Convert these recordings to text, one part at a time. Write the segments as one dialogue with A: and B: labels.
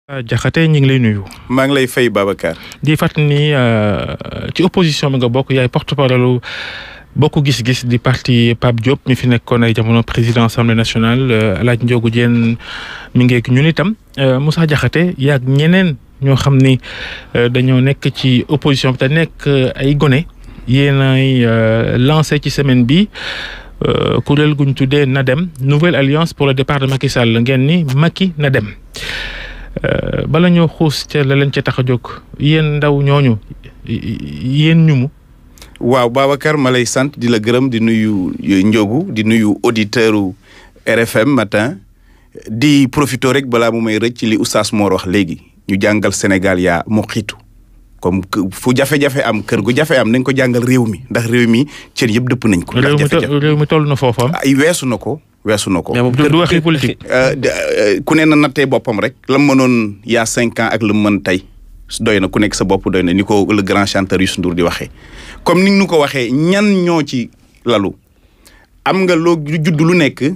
A: Diakhaté ñu ngi lay nuyu.
B: maa ngi lay fay Babacar.
A: di fàttali ni ci opposition bi nga bokk yaay porte-parole bokk gis-gis di parti Pape Diop mi fi nekkoon ay jamono président assemblée nationale El Hadj Ndiogou Diène mi ngi ñun itam Moussa Diakhaté yaag ñeneen ñoo xam ni dañoo nekk ci opposition bi te nekk ay gone yéen ay lancé ci semaine bi kuréel gu ñu tuddee NADEM nouvelle alliance pour le départ de Macky Sall ngeen ni Macky na dem. bala ñoo xuus ca la leen ca tax a jóg yéen ndaw ñooñu yéen ñu mu.
B: waaw Babacar ma lay sant di la gërëm di nuyu Ndiogu di nuyu auditeur RFM matin di profito rek balaa mu may rëcc li oustaz Mor wax léegi ñu jàngal Sénégal yaa mu xiitu comme fu jafe-jafe am kër gu jafe am nañ ko jàngal réew mi ndax réew mi cër yëpp dëpp nañ ko. ndax jafe-jafe
A: réew mi toll na foofu
B: ay weesu na ko. weesu na ko
A: du waxi politique.
B: ku ne na nattee boppam rek la mu mënoon y a cinq ans ak la mu mën tey doy na ku nekk sa bopp doy na ni ko le grand chanteur Youssou Ndour di waxee. comme ni nu ko waxee ñan ñoo ci lalu am nga loo judd lu nekk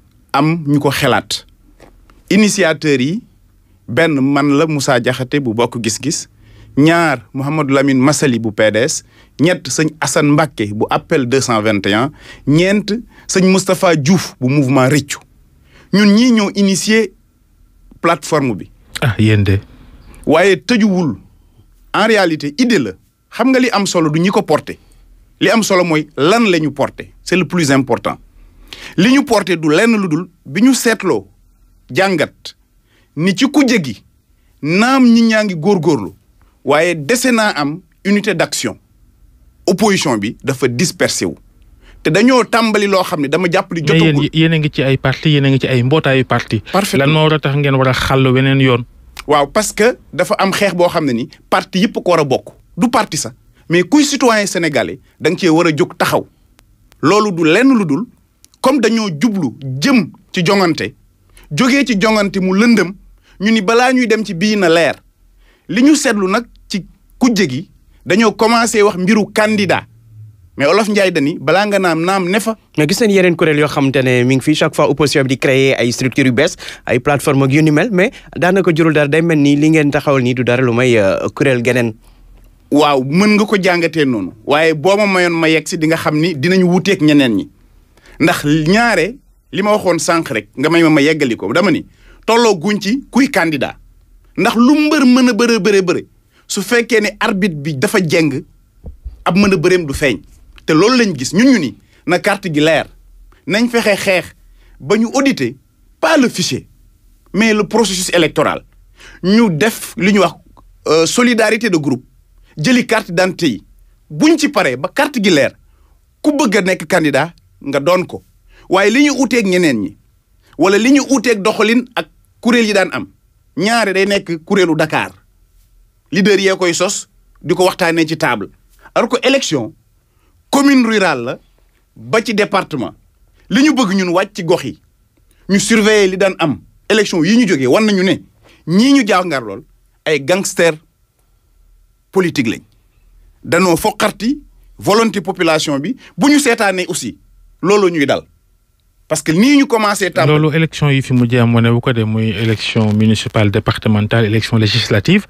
B: am ñu ko xelaat initiateurs yi benn man la Moussa Diakhaté bu bokk gis-gis ñaar Mouhamadou Lamine Massaly bu PDS ñett sëñ Assane Mbacké bu appel 221 ñeent sëñ Moustapha Diouf bu mouvement Rëccu ñun ñii ñoo initié plateforme bi.
A: ah yéen de.
B: waaye tëjuwul en réalité idée la xam nga li am solo du ñi ko porté li am solo mooy lan la ñu porté c'est le plus important li ñu porté du lenn lu dul bi ñu seetloo jàngat ni ci kujje gi naam ñi ñaa ngi góorgóorlu waaye dese naa am unité d'action opposition bi dafa dispersé wu te dañoo tàmbali loo xam ne dama jàpp ni jotagul
A: mais yéen a ngi ci ay parti yéen a ngi ci ay mbootaayu parti
B: parfaitement
A: lan moo war a tax ngeen war a xàll weneen yoon
B: waaw parce que dafa am xeex boo xam ne ni parti yëpp ko war a bokk du parti sax mais kuy citoyen sénégalais da nga cee war a jóg taxaw loolu du lenn lu dul comme dañoo jublu jëm ci jongante jógee ci jongante mu lëndëm ñu ni balaa ñuy dem ci bii na leer li ñu seetlu nag ci kujje gi dañoo commencé wax mbiru candidat mais olof Ndiaye dani balaa nga naam naam ne fa.
C: mais gis nañ yeneen kuréel yoo xamante ne mi ngi fii chaque fois opposition bi di créer ay structures yu bees ay plateforme ak yu ni mel mais daanaka jurul dara day mel ni li ngeen taxawal nii du dara lu may kuréel geneen.
B: waaw mën nga ko jàngatee noonu. waaye boo ma mayoon ma yegg si di nga xam ni dinañu wuteeg ñeneen ñi ndax ñaare li ma waxoon sànq rek nga may ma ma yeggali ko dama ni tolloo guñ ci kuy candidat ndax lu mbër mën a bëre bëre bëre su fekkee ne arbitre bi dafa jeng ab mën a bëreem du feeñ. te loolu lañ gis ñun ñu ni na carte gi leer nañ fexe xeex ba ñu auditer pas le fichier mais le processus électoral ñu def li ñuy wax solidarité de groupe jëli carte d'identité yi buñ ci paree ba carte gi leer ku bëgg a nekk candidat nga doon ko waaye li ñu uuteeg ñeneen ñi wala li ñu uuteeg doxalin ak kuréel yi daan am ñaare day nekk kuréelu Dakar leader yee koy sos di ko waxtaanee ci table alors que élection commune rurale la ba ci département li ñu bëgg ñun wàcc ci gox yi ñu surveiller li daan am élection yi ñu jógee wan nañu ne ñii ñu jàngar lool ay gangster politique lañ danoo foqarti volonté population bi bu ñu seetaanee aussi loolu ñuy dal parce que nii ñu commencé. tam
A: loolu élection yi fi mujjee am wane bu ko dee muy élection municipale départementale élection législative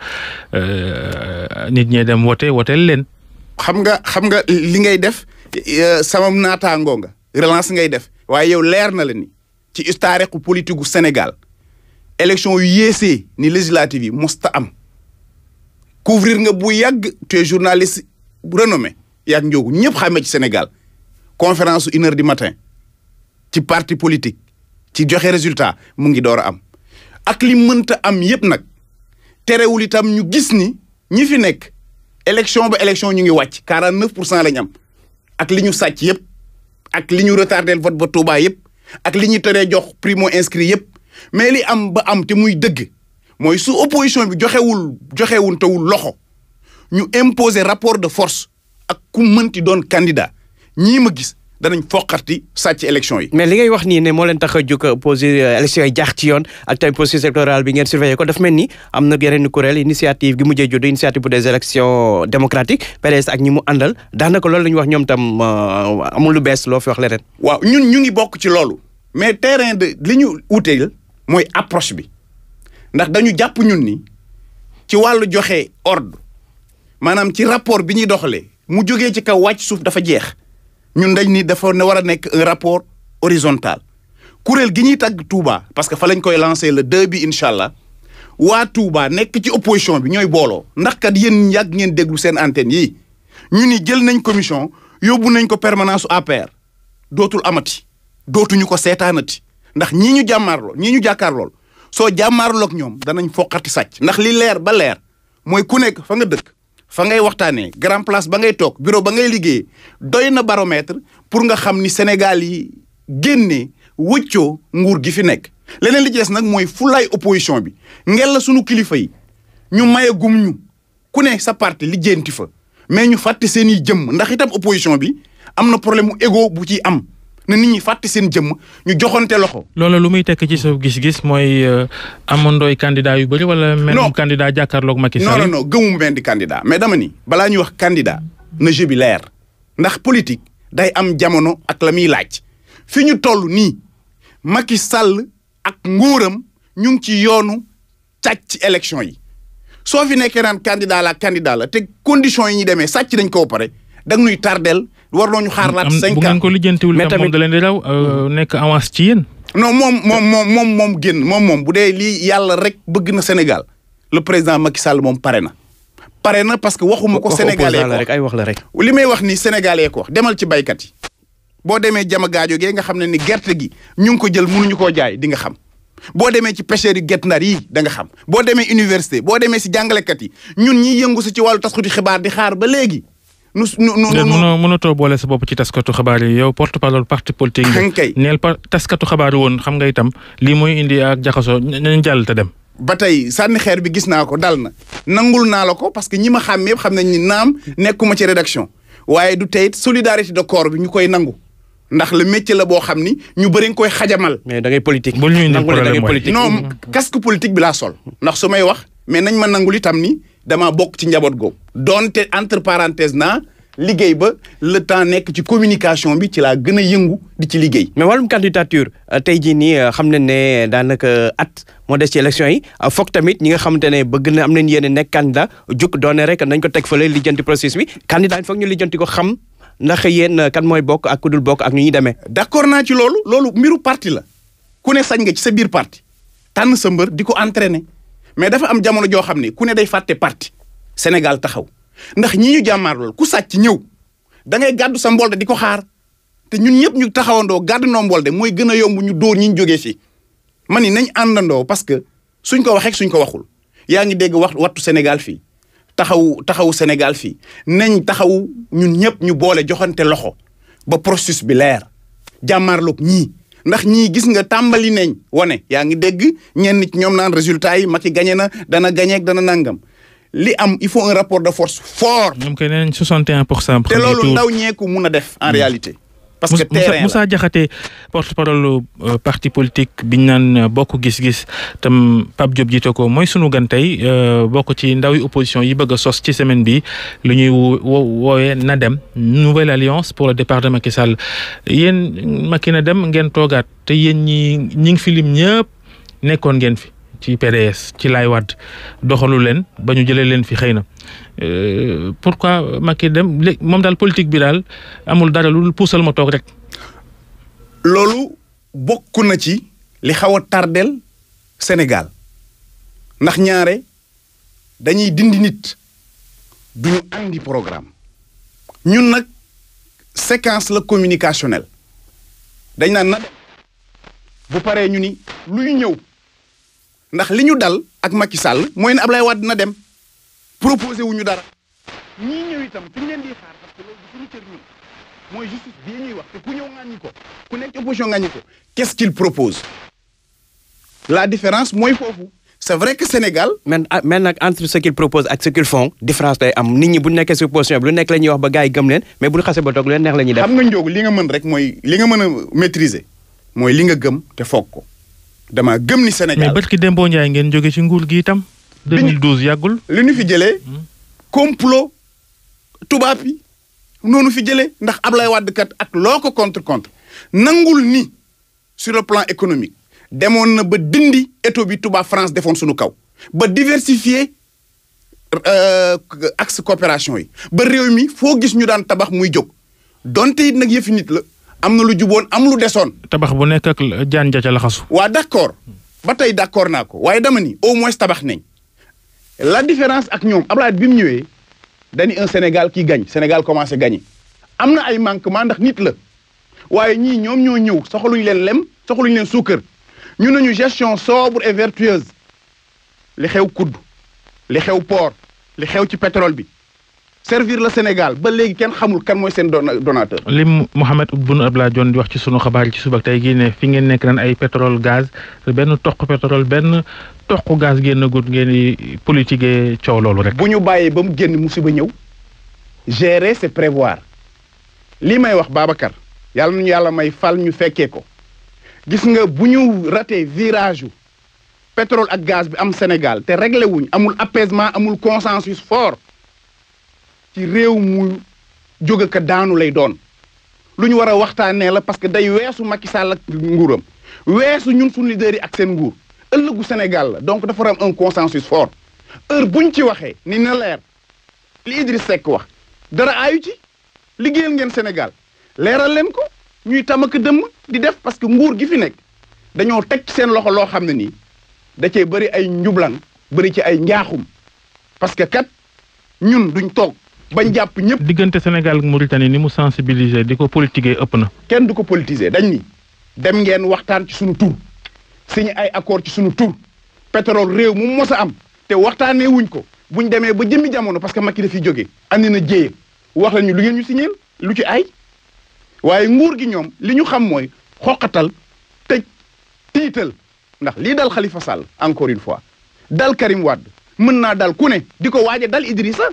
A: nit ñee dem wote woteel leen.
B: xam nga xam nga li ngay def sama naataangoo nga relance ngay def waaye yow leer na la ni ci historique politique gu Sénégal élection yu yéesee ni législative yi mosta am couvrir nga bu yàgg tu es journaliste renommé yàgg njóogu ñëpp xamee ci Sénégal conférence une heure du matin ci parti politique ci joxe résultat mu ngi door a am ak li mënta am yépp nag terewul itam ñu gis ni ñi fi nekk élection ba élection ñu ngi wàcc 49 pour cent lañ am ak li ñu sàcc yëpp ak li ñu retardé vote ba Touba yëpp ak li ñu teree jox primo inscrit yëpp mais li am ba am te muy dëgg mooy su opposition bi joxewul joxewul tawul loxo ñu imposer rapport de force ak ku mënti doon candidat ñii ma gis danañ foqarti sàcc élection yi.
C: mais li ngay wax nii ne moo leen tax a jóg posé élection yi jaax ci yoon ak tamit processus électoral bi ngeen surveiller ko daf mel ni am na yeneen kuréel initiative gi mujjee judd initiative pour des élections démocratiques PDS ak ñi mu àndal daanaka loolu la ñu wax ñoom tam amul lu bees loo fi wax leneen.
B: waaw ñun ñu ngi bokk ci loolu. mais terrain de li ñu uteel mooy approche bi ndax dañu jàpp ñun ni ci wàllu joxe ordre maanaam ci rapport bi ñuy doxalee mu jógee ci kaw wàcc suuf dafa jeex ñun dañ ni dafa ne war a nekk un rapport horizontal kuréel gi ñuy tàgg Touba parce que fa lañ koy lancer le deux bi incha allah waa Touba nekk ci opposition bi ñooy booloo ndax kat yéen yàgg ngeen déglu seen antenne yi ñu ni jël nañ commission yóbbu nañ ko permanence su APR dootul amati dootuñu ko seetaanati ndax ñii ñu jàmmaarloo ñii ñu jàkkaarlool soo jàmmaarloog ñoom danañ foqati sàcc ndax li leer ba leer mooy ku nekk fa nga dëkk fa ngay waxtaanee grand place ba ngay toog bureau ba ngay liggéeyee doy na baromètre pour nga xam ni Sénégal yi génnee wëccoo nguur gi fi nekk leneen li ci des nag mooy fulaay opposition bi ngel la sunu kilifa yi ñu maye gum ñu ku ne sa parti lijjanti fa mais ñu fàtte seen i jëmm ndax itam opposition bi am na problème mu égo bu ciy am na nit ñi fàtte seen jëmm ñu joxante loxo.
A: loolu lu muy tekk ci sa gis-gis mooy amandooy candidat yu bëri wala.
B: non
A: menum candidat jàkkaarloog Macky
B: non
A: Sall.
B: non non gëmuma benn di candidat mais dama ni balaa ñuy wax candidat na jeu bi leer ndax politique day am jamono ak la muy laaj fi ñu toll nii Macky Sall ak nguuram ñu ngi ci yoonu càcc ci élection yi soo fi nekkee naan candidat la candidat la te conditions yi ñuy demee sàcc dañ ko ba pare da nga nuy tardel war noo ñu xaar laat
A: am
B: cinq
A: bu ngeen
B: ans
A: ko lijjantiwul
C: Mais
A: tam moom
C: tamit-
A: da leen di raw euh, nekk avance ci yéen.
B: non moom moom moom moom moom génn moom moom bu dee lii yàlla rek bëgg na Sénégal le président Macky Sall moom pare na pare na parce que waxuma ko
C: Waxu
B: sénégalais
C: opposant la
B: ko
C: rek ay wax la rek.
B: li may wax ni sénégalais ko wax demal ci baykat yi boo demee jama gaajo gee nga xam ne ni gerte gi ñu ngi ko jël mënuñu koo jaay di nga xam boo demee ci pêcheurs yi Guet Ndar yi da nga xam boo demee université boo demee si jàngalekat yi ñun ñiy yëngu si ci wàllu tasxuti xibaar di xaar ba léegi nu nu nu
A: déet
B: nu
A: mënoo mënatoo boole sa bopp ci taskatu xabaar yi yow porte parole parti politique nga.
B: Xañ kay.
A: neel pa taskatu xabaar yi woon xam nga itam lii mooy indi ak jaxasoo nañ jàll te dem.
B: ba tey sànni xeer bi gis naa ko dal na nangul naa la ko parce que ñi ma xam yëpp xam nañ ni naam nekkuma ci rédaction waaye du tey it solidarité de corps bi ñu koy nangu ndax le métier la boo xam ni ñu bëri nga koy xajamal.
C: mais da ngay politique.
A: Bul ñu indil
C: nangu ne da ngay
A: problème waay.
C: politique.
B: non casque politique bi laa sol ndax su may wax mais nañ ma nangul itam ni damaa bokk ci njaboot googu donte entre parenthèse naa liggéey ba le temps nekk ci communication bi ci laa gën a yëngu di ci liggéey.
C: mais wàllum candidature euh, tey jii nii euh, xam nañ ne daanaka at moo des ci élection yi euh, foog tamit ñi nga xamante ne bëgg na am nañ yéene nekk candidat juk doone rek nañ ko teg fële lijjanti processus bi candidat yi foog ñu lijjanti ko xam ndax yéen euh, kan mooy bokk ak ku dul bokk ak ñu ñuy demee.
B: d'accord naa ci loolu loolu mbiru parti la ku ne sañ nga ci sa biir parti tànn sa mbër di ko entraîner mais dafa am jamono joo xam ne ku ne day fàtte parti Sénégal taxaw ndax ñii ñu jàmmaar loolu ku sàcc ñëw da ngay gàddu sa mbolde di ko xaar te ñun ñëpp ñu taxawandoo gàddu noo mbolde mooy gën a yomb ñu dóor ñi ñu jógee fii ma ni nañ àndandoo parce que suñ ko waxee suñ ko waxul yaa ngi dégg wax wattu Sénégal fii taxawu taxawu Sénégal fii nañ taxawu ñun ñëpp ñu boole joxante loxo ba processus bi leer jàmmaarloog ñii ndax ñii gis nga tàmbali nañ wane yaa ngi dégg ñenn ci ñoom naan résultat yi Macky gagné na dana gagné ak dana nangam li am il faut un rapport de force fort
A: ñoom kay nee nañ 61 pour cent.
B: te loolu ndaw ñeeku mun a def en réalité parce que
A: Moussa
B: terrain la
A: Moussa Diakhaté porte-parole euh, parti politique biñ naan euh, bokk gis-gis tam Pape Diop jiite ko mooy sunu gan tey euh, bokk ci ndawi opposition yi bëgg a sos ci semaine bi lu ñuy wo woowee na dem nouvelle alliance pour le départ de Macky Sall yéen Macky na dem ngeen toogaat te yéen ñi ñi ngi fi lim ñëpp nekkoon ngeen fi ci PDS ci Laay Wàdd doxalu leen ba ñu jëlee leen fi xëy na Euh, pourquoi Macky dem lé- moom daal politique bi daal amul dara lu puusal ma toog rek.
B: loolu bokk na ci li xaw a tardel Sénégal ndax ñaare dañuy dindi nit duñu andi programme ñun nag séquence la communicationnelle dañ naan na dem bu paree ñu ni luy ñëw ndax li ñu dal ak Macky Sall mooy ne Ablaye Wade na dem proposé wuñu dara ñii ñëw itam fi ñu leen di xaar parce que loolu du suñu cër ñun mooy justice bii ñuy wax te ku ñëw ŋàññi ko ku nekk ci opposition ŋàññi ko qu'est-ce qu'il propose la différence mooy foofu c'est vrai que Sénégal
C: mais ah, mais nag entre ce qu'ils proposent ak ce qu'ils font différence day am nit ñi bu nekkee si opposition bi lu nekk la ñuy wax ba gars yi gëm leen mais bu ñu xasee ba toog lu leen neex la ñuy def.
B: xam nga njóogu li nga mën rek mooy li nga mën a maîtriser mooy li nga gëm te foog ko dama gëm ni
A: mais
B: Sénégal
A: barki Dembo Ndiaye ngeen jóge ci nguur gi itam.
B: Bi ñu-
A: 2012 yàggul.
B: li ñu fi jëlee complot tubaab yi noonu fi jëlee ndax Ablaye Wade kat ak loo ko contre contre nangul ni sur le plan économique demoon na ba dindi étau bi tubaab France defoon suñu kaw ba diversifier euh, axe coopération yi ba réew mi foo gis ñu daan tabax muy jóg donte it nag yëfi nit la am na lu juboon am lu desoon
A: tabax bu nekk ak jaan ja ca laxasu
B: waa d'accord ba tey d'accord naa ko waaye dama ni au moins tabax nañ la différence ak ñoom Abdoulaye bi mu ñëwee dañu un Sénégal qui gagne Sénégal commencé gagner am na ay manquement ndax nit la waaye ñii ñoom ñoo ñëw soxaluñ leen lem soxaluñ leen suukar ñu nañu gestion sobre et vertueuse li xew kudd li xew port li xew ci pétrole bi servir le Sénégal ba léegi kenn xamul kan mooy seen dona- donateur
A: lim Mouhamed Boun Abdallah Dionne di wax ci sunu xabaar yi ci suba ak tey gii ne fi ngeen nekk naan ay pétrole gaz benn toq pétrole benn toq gaz génn gut ngeen di politiquer coow loolu rek.
B: bu ñu bàyyee ba mu génn musiba ñëw gérer c'est prévoir lii may wax Babacar yàlla nañu yàlla may fal ñu fekkee ko gis nga bu ñu raté virage yu pétrole ak gaz bi am Sénégal te réglé wuñ amul apaisement amul consensus fort ci réew mu jóge ka daanu lay doon lu ñu war a waxtaanee la parce que day weesu Macky Sall ak nguuram weesu ñun suñu leaders yi ak seen nguur ëllëgu Sénégal la donc dafa war a am un consensus fort heure buñ ci waxee ni na leer li Idriss Seck wax dara aayu ci liggéeyal ngeen Sénégal leeral leen ko ñuy tamaka dëmm di def parce que nguur gi fi nekk dañoo teg ci seen loxo loo xam ne nii da cee bëri ay njublan bëri ci ay njaaxum parce que kat ñun duñ toog bañ jàpp ñëpp
A: diggante Sénégal ak Mauritanie ni mu sensibiliser di ko politiquer ëpp na.
B: kenn du ko politiser dañ ni dem ngeen waxtaan ci sunu tur signé ay accord ci sunu tur pétrole réew mu mos a am te waxtaanee wuñ ko buñ demee ba jëmmi jamono parce que Macky dafiy jógee andi na jéye wax la ñu lu ngeen ñu signéel lu ci ay waaye nguur gi ñoom li ñu xam mooy xoqatal tëj tiital ndax lii dal Khalifa Sall encore une fois dal Karim Wade mën naa dal ku ne di ko waaje dal Idrissa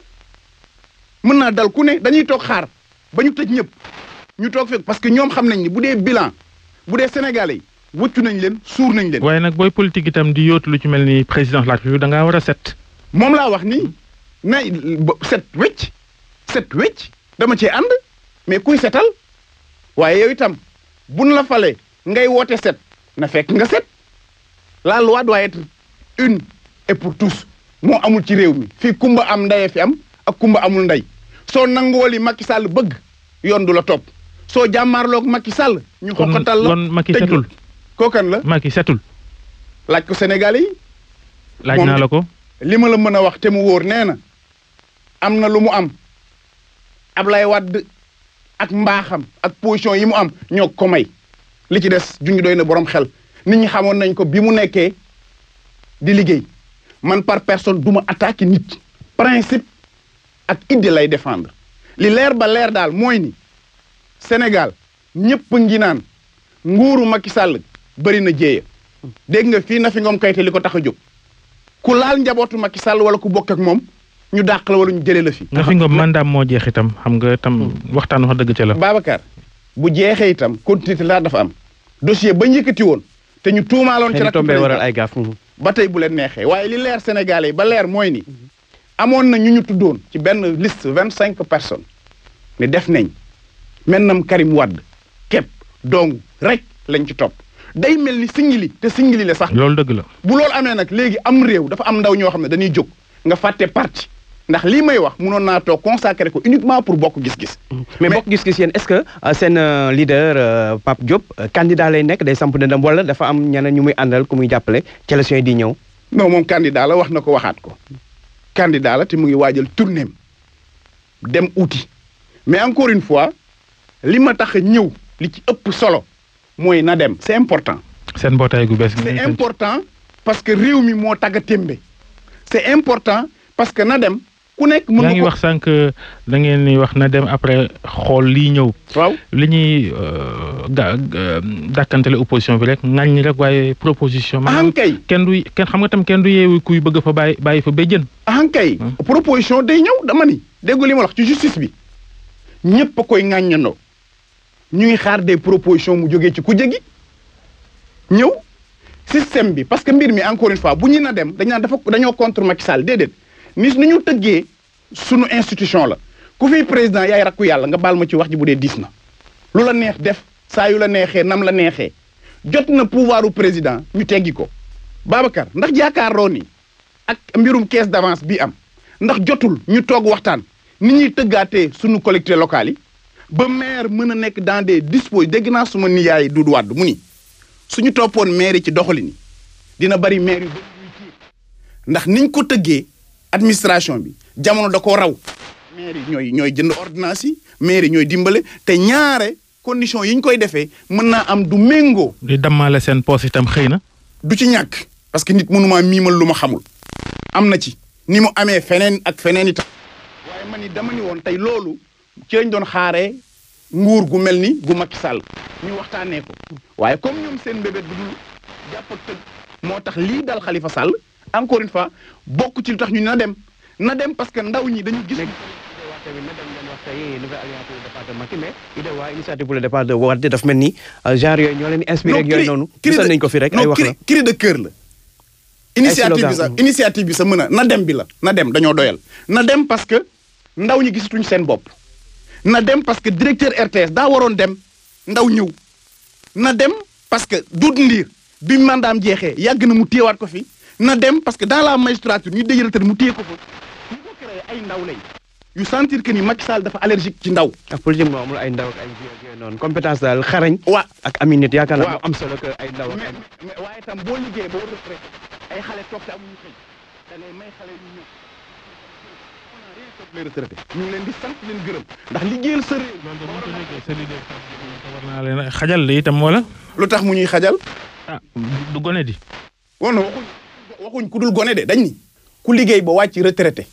B: mën naa dal ku ne dañuy toog xaar ba ñu tëj ñëpp ñu toog fekk parce que ñoom xam nañ ni bu dee bilan bu dee sénégalais yi wëccu nañ leen suur nañ leen
A: waaye nag booy politique itam di yóotu lu ci mel ni président de la République da ngaa war a set.
B: moom laa wax nii na ba- set wecc set wecc dama cee ànd mais kuy setal waaye yow itam buñ la falee ngay woote set na fekk nga set la loi doit être une et pour tous moo amul ci réew mi fii kumba am ndeye fi am ak kumba amul ndey soo nangoo li Macky Sall bëgg yoon du la topp soo jàmmaarloog Macky Sall ñu
A: kon
B: xoqatal la
A: kon Macky
B: tëj la.
A: setul
B: kookan la
A: Macky setul
B: laaj ko Sénégalais yi
A: laaj
B: Moom
A: naa
B: de-
A: la ko.
B: li ma la mën a wax te mu wóor nee na am na lu mu am Ablaye Wade ak mbaaxam ak position yi mu am ñoo ko may li ci des junj doy na borom xel nit ñi xamoon nañ ko bi mu nekkee di liggéey man par personne du ma attaqué nit principe ak idée lay défendre li leer ba leer daal mooy ni Sénégal ñëpp ngi naan nguuru Macky Sall bëri na jéeya dégg nga fii na fi ngoom kayte li ko tax a jóg ku laal njabootu Macky Sall wala ku bokk ak moom ñu dàq la wala ñu jëlee la fi.
A: nga fi nga mandaam moo jeex itam xam nga itam waxtaan wax dëgg ca la.
B: Babacar bu jeexee itam continuité laa dafa am dossier ba njëkkati woon te ñu tuumaaloon ci
C: xëy na
B: rakk
C: tombé waral
B: président
C: ay gaaf.
B: ba tey bu leen neexee waaye li leer Sénégalais yi ba leer mooy ni amoon na ñu ñu tuddoon ci benn liste vingt cinq personnes ne def nañ maintenant Karim Wade képp dong rek lañ ci topp day mel ni singili te singili la sax
A: loolu dëgg la.
B: bu loolu amee nag léegi am réew dafa am ndaw ñoo xam ne dañuy jóg nga fàtte parti ndax lii may wax munoon naa toog consacré ko uniquement pour bokk gis-gis.
C: mais bokk gis-gis yéen est-ce que euh, seen euh, leader euh, Pape Diop euh, candidat lay nekk day samp dëndam wala dafa am ñeneen ñu muy àndal ku muy jàppale ci élection yi di ñëw.
B: non moom candidat la wax na ko waxaat ko candidat la te mu ngi waajal tournéem dem uti mais encore une fois li ma tax a ñëw li ci ëpp solo mooy na dem c'est important.
A: seen mbootaay gu bees. gi
B: c'est
A: ngeen sanc.
B: important parce que réew mi moo tagga témbe c'est important parce que na dem ku nekk mën
A: yaa
B: nga
A: ngi
B: ko
A: wax sànq da ngeen ni wax na dem après xool lii ñëw.
B: waaw
A: li ñuy euh, ga ga- dàkkantale opposition bi rek ŋaññi rek waaye proposition. maanaam
B: ahankay
A: kenn du kenn xam nga tam kenn du yeewu kuy bëgg fa bàyyi bàyyi fa béjjën.
B: ahankay
A: Hmm.
B: proposition day ñëw dama ni déggu li ma wax ci justice bi ñépp a koy ŋàññandoo ñu ngi xaar des propositions mu jógee ci kujje gi ñëw système bi parce que mbir mi encore une fois bu ñu na dem dañ naan dafa dañoo contre Macky Sall déedéet ni ni ñu tëggee sunu institution la ku fi président yaay rakku yàlla nga baal ma ci wax ji bu dee diis na lu la neex def saa yu la neexee nam la neexee jot na pouvoir u président ñu teggi ko Babacar ndax jaakaaroo ni ak mbirum caisse d'avance bi am ndax jotul ñu toog waxtaan ni ñuy tëggaatee sunu collectivités locales yi ba maire mën a nekk dans des dispos dégg naa suma niyaay Doudou Wade mu ni suñu toppoon maire yi ci doxalin yi dina bari maire yu bëri yuy tiit ndax niñ ko tëggee administration bi jamono da ko raw maire yi ñooy ñooy jënd ordonnance yi maire yi ñooy dimbale te ñaare condition yi ñu koy defee mën naa am du méngoo
A: di dammaale seen poos itam xëy na.
B: du ci ñàkk parce que nit mënumaa miimal lu ma xamul am na ci ni mu amee feneen ak feneen itam waaye man ni dama ni woon tey loolu ci lañ doon xaaree nguur gu mel ni gu Macky Sall ñu waxtaanee ko waaye comme ñoom seen mbébét bu dul jàpp ak tëj moo tax lii dal Khalifa Sall encore une fois bokk ci lu tax ñu na dem na dem parce que ndaw ñi dañu gis.
C: mais idée waa initiative pour le départ de Wade daf mel ni genre yooyu ñoo leen di inspiré ak yooyu noonu gisoon nañ ko fi rek ay wax la
B: cri de cœur la initiative bi sax initiative bi sax mën a na dem bi la na dem dañoo doyal na dem parce que ndaw ñi gisatuñ seen bopp na dem parce que directeur RTS daa waroon dem ndaw ñëw na dem parce que Doudou Ndir bi mandaam jeexee yàgg na mu téyewaat ko fi na dem parce que dans la magistrature ñu déjëlatal mu téye ko fa ñu ko créé ay ndaw lañ yu sentir que ni Macky Sall dafa allergique ci ndaw
C: ak politique moo amul ay ndaw ak ay yooyu noonu compétence daal xarañ
B: waa
C: ak aminit yaakaar naa
B: Waaw.
C: moo am solo que ay ndaw ak
B: mais
C: ay
B: mais waaye itam boo liggéey ba war retraité ay xale toog te amuñu xëy da ngay may xale ñu ñëw on a rien contre les retraités ñu ngi leen di sant leen gërëm ndax liggéeyal sa réew
A: loolu de bu ñu ko déggee sa leader war naa leen a xajal la itam wala.
B: lu tax mu ñuy xajal
A: ah du gone di.
B: woon na waxuñ waxuñ ku dul gone de dañ ni ku liggéey ba wàcc retraité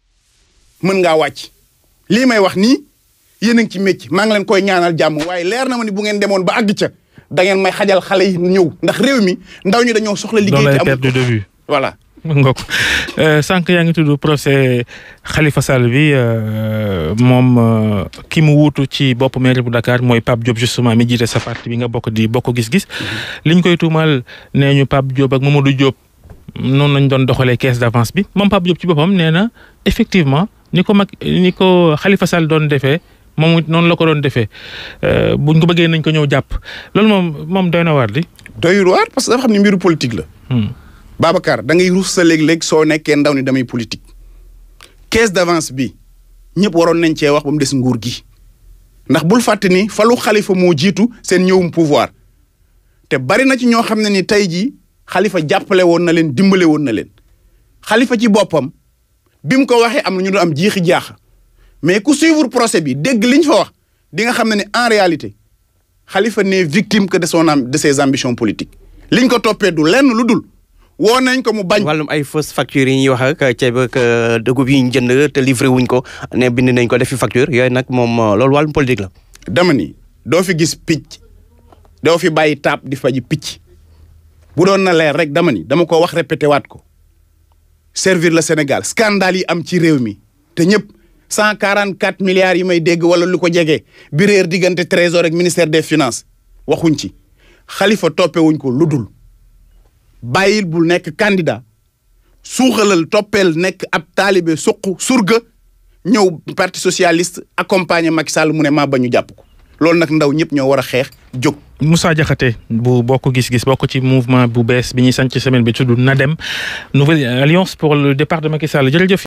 B: mën ngaa wàcc lii may wax nii yéen a ngi ci métier maa ngi leen koy ñaanal jàmm waaye leer na ma ni bu ngeen demoon ba àgg ca da ngeen may xajal xale yi ñëw ndax réew mi ndaw ñi dañoo soxla
A: doo
B: liggéey
A: lay
B: te amul
A: perdre de vue.
B: voilà
A: nga ko sànq yaa ngi tudd procès Khalifa Sall bi euh, moom euh, ki mu wuutu ci bopp mairie bu Dakar mooy Pape Diop justement mi jiite sa parti bi nga bokk di bokk gis-gis liñ koy tuumal nee ñu Pape Diop ak Mamadou Diop noonu lañ doon doxalee caisse d'avance bi moom Pape Diop ci boppam nee na effectivement ni ko mag ni ko Khalifa Sall doon defee moom it noonu la ko doon defee euh, buñ ko bëggee nañ ko ñëw jàpp loolu moom moom doy na waar di.
B: doyul waar parce que dafa xam ne mbiru politique la
A: Hmm.
B: Babacar da ngay ruus sa léeg-léeg soo nekkee ndaw ni damay politique caisse d'avance bi ñëpp waroon nañ cee wax ba mu des nguur gi ndax bul fàtte ni falu xalifa moo jiitu seen ñëwum pouvoir te bari na ci ñoo xam ne ni tey jii xalifa jàppale woon na leen dimbale woon na leen xalifa ci boppam bi mu ko waxee am na ñu doon am jiixi jaaxa mais ku suivre procès bi dégg liñ fa wax di nga xam ne ni en réalité xalifa n'est victime que de son am de ses ambitions politiques liñ ko toppee du lenn lu dul woo nañ ko mu bañ.
C: wàllum ay fausse facture yi ñuy wax ak ceeb ak dugub yi ñu jënd te livré wuñ ko ne bind nañ ko defi facture yooyu nag moom loolu wàllum politique la.
B: dama ni doo fi gis picc doo fi bàyyi taab di faji picc bu doon na leer rek dama ni dama ko wax répété waat ko servir le Sénégal scandale yi am ci réew mi te ñëpp cent quarante quatre milliards yi may dégg wala lu ko jege bi réer diggante trésor ak ministère des finances waxuñ ci xalifa toppewuñ ko lu dul bàyyil bul nekk candidat suuxalal toppeel nekk ab taalibe suq surga ñëw parti socialiste accompagner Macky Sall mu ne maa ba ñu jàpp ko loolu nag ndaw ñëpp ñoo war a xeex jóg.
A: Moussa Diakhaté bu bokk gis-gis bokk ci mouvement bu bees bi ñuy sant ci semaine bi tudd NADEM nouvelle alliance pour le départ de Macky Sall jërëjëf.